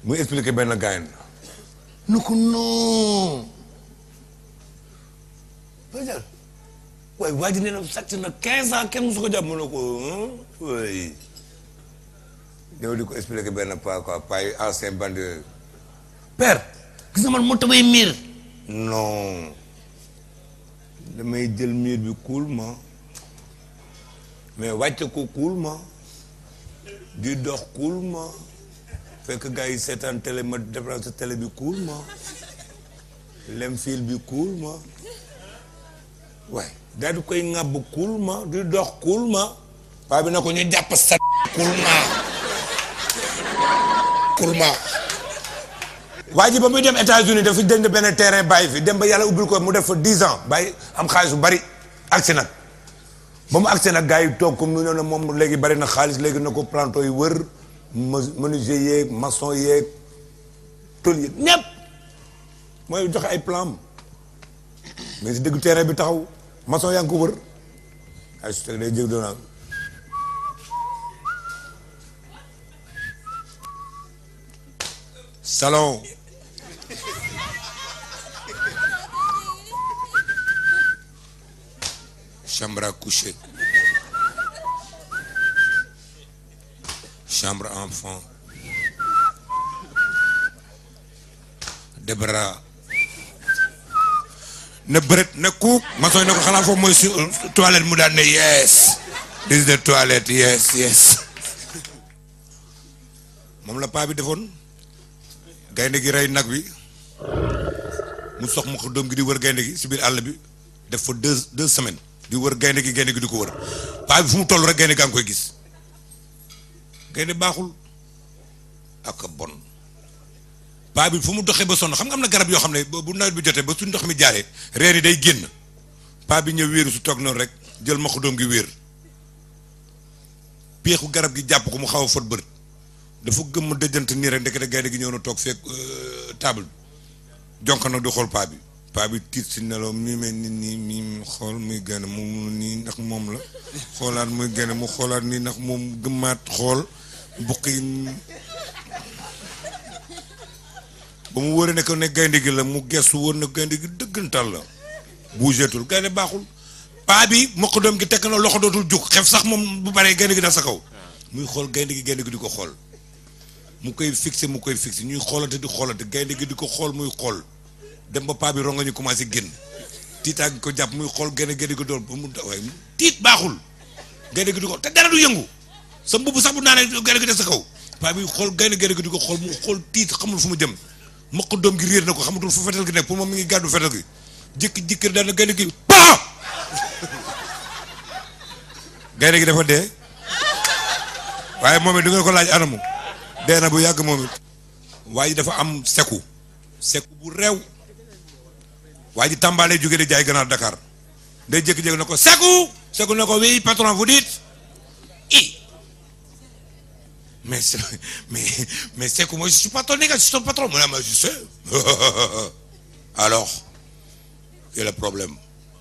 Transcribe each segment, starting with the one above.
muy expliqué benn gaayen nu ko non Badiane waaye waa ji nee na sàcc na quinze ans kenn musu ko jàpp mu ne ko oui ñëw di ko expliqué benn pas quoi pas yi ancien bandi yooyu père gis nga man moo tabay miir non damay jël miir bi coolment mais wàcce ko coolment di dox coolment fekk gars yi seetaan télé ma déplacer télé bi coolment lem fil bi coolment waaye daal di koy ŋàbb coolment di dox coolment paa bi na ko ñu jàpp sa coolment coolment waa ji ba muy dem États-Unis dafa jënd benn terrain bàyyi fi dem ba yàlla ubbil ko mu def fa dix ans bàyyi am xaalis bu bari agsi nag ba mu agsi nag gars yi toog comme nu ñoo ne moom léegi bari na xaalis léegi na ko planto yi wër menuisier yeeg maçon yeeg tôle yeeg ñépp mooy joxe ay plan mais si dëgg terrain bi taxaw maçon yaa ngi ko wër ay su teg day jëg doona salon chambre à coucher chambre enfant débra na bërët na kuuk maçon ne ko xanaa foofu mooy su toilette mu daan ne yes this is the toilette yes yes moom la paa bi defoon gaynde gi rey nag wi mu sox ma ko doom gi di wër gaynde gi si biir àll bi def fa deux deux semaines di wër gaynde gi gaynde gi di ko wër paa bi fu mu toll rek gaynde gaa ngi koy gis gaynde baaxul ak bon paa bi fu mu doxee ba sonn xam nga am na garab yoo xam ne bu nawet bi jotee ba su ndox mi jaaree reen yi day génn paa bi ñëw wéeru su toog noonu rek jël ma ko doom gi wéer peexu garab gi jàpp ko mu xaw a fot bët dafa gëmm dëjant nii rek ndekete gaynde gi ñëw na toog fekk table jonk nag di xool paa bi paa bi tiit si nelaw mi mel nit ñi mi xool muy gën mu nii ndax moom la xoolaat muy gën mu xoolaat nii ndax moom gëmmaat xool buqi ba mu wóoree ne ko ne gaynde gi la mu gestu woon na gaynde gi dëggantal la buuseetul gaynde baaxul paa bi mokk doom gi tekk na loxo dootul jug xef sax moom bu baree gaynde gi dal sa kaw muy xool gaynde gi gaynde gi di ko xool mu koy fixé mu koy fixé ñuy xoolante di xoolante gaynde gi di ko xool muy xool dem ba paa bi ronga ñu commencé génn tiitaa gi ko jàpp muy xool gaynde gaynde gi doon ba mu waaye tiit baaxul gaynde gi di ko te dara du yëngu sa mbubb sax bu naanee gaynde gi des sa kaw paa bi xool gaynde gaynde gi di ko xool mu xool tiit xamul fu mu jëm mokk doom gi réer na ko xamatul fu fetal gi nekk pour moom mi ngi gàddu fetal gi jékki jékki daal na gaynde gi paa gaynde gi dafa dee waaye moom it du ngeen ko laaj anamu dee na bu yàgg moom it waa ji dafa am seku seku bu réew waa ji tàmbaale jóge di jaay ganaar Dakar day jékki-jékki na ko seku seku na ko oui patron vous dites i mais mais mais seku moi je suis pas ton nègre je suis ton patron mu ne ma je sais alors quel est le problème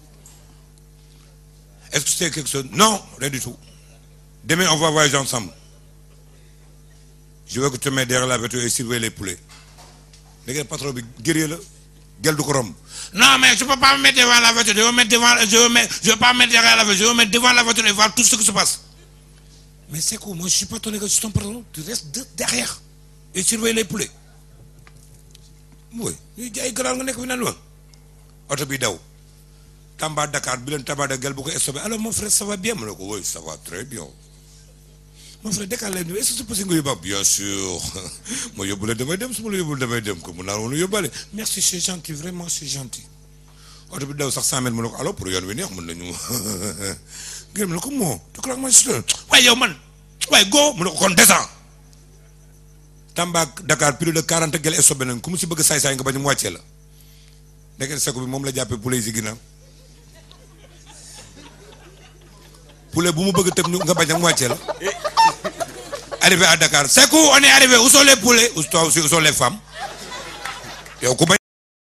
est-ce que c'est quelque chose non rien du tout demain on va voyager ensemble je veux que tu mettes derrière la voiture et surveiller les poulets léegi patron bi guerrier la gel du ko romb non mais je peux pas me mettre devant la voiture je veux mettre devant je veux mettre je veux pas mettre derrière la voiture je veux mettre devant la voiture et voir tout ce qui se passe mais c'est quoi moi je suis pas ton nègre je suis ton patron tu restes de derrière et surveiller les poulets mooy ñuy jaay ganaar nga nekk fi naan wa oto bi daw Tamba Dakar bi leen Tamba Dakar gel bu ko stoppé alors mon frère ça va bien mu ne ko oui ça va très bien mon frère Dakar lay est-ce que c'est possible nga yóbbaale bien sûr ma yóbbu la damay dem su ma la yóbbul damay dem ko mun naa woon yóbbaale merci c'est gentil vraiment c'est gentil oto bi daw sax cent mètres mu ne ko alors pour yoon wi neex mën nañu gërëm la ko moo tu crois que man si waaye yow man waaye go mu ne ko kon descend Tamba Dakar plus de quarante gel stoppé nañ ku mu si bëgg saay-saay nga bañ mu wàccee la ndeket seko bi moom la jàppee poulet yi si ginnaaw poulet bu mu bëgg tëb ñu nga bañ mu wàccee la arrivé à Dakar Sekou on est arrivé où sont les poulets où sont les femmes yow ku bañ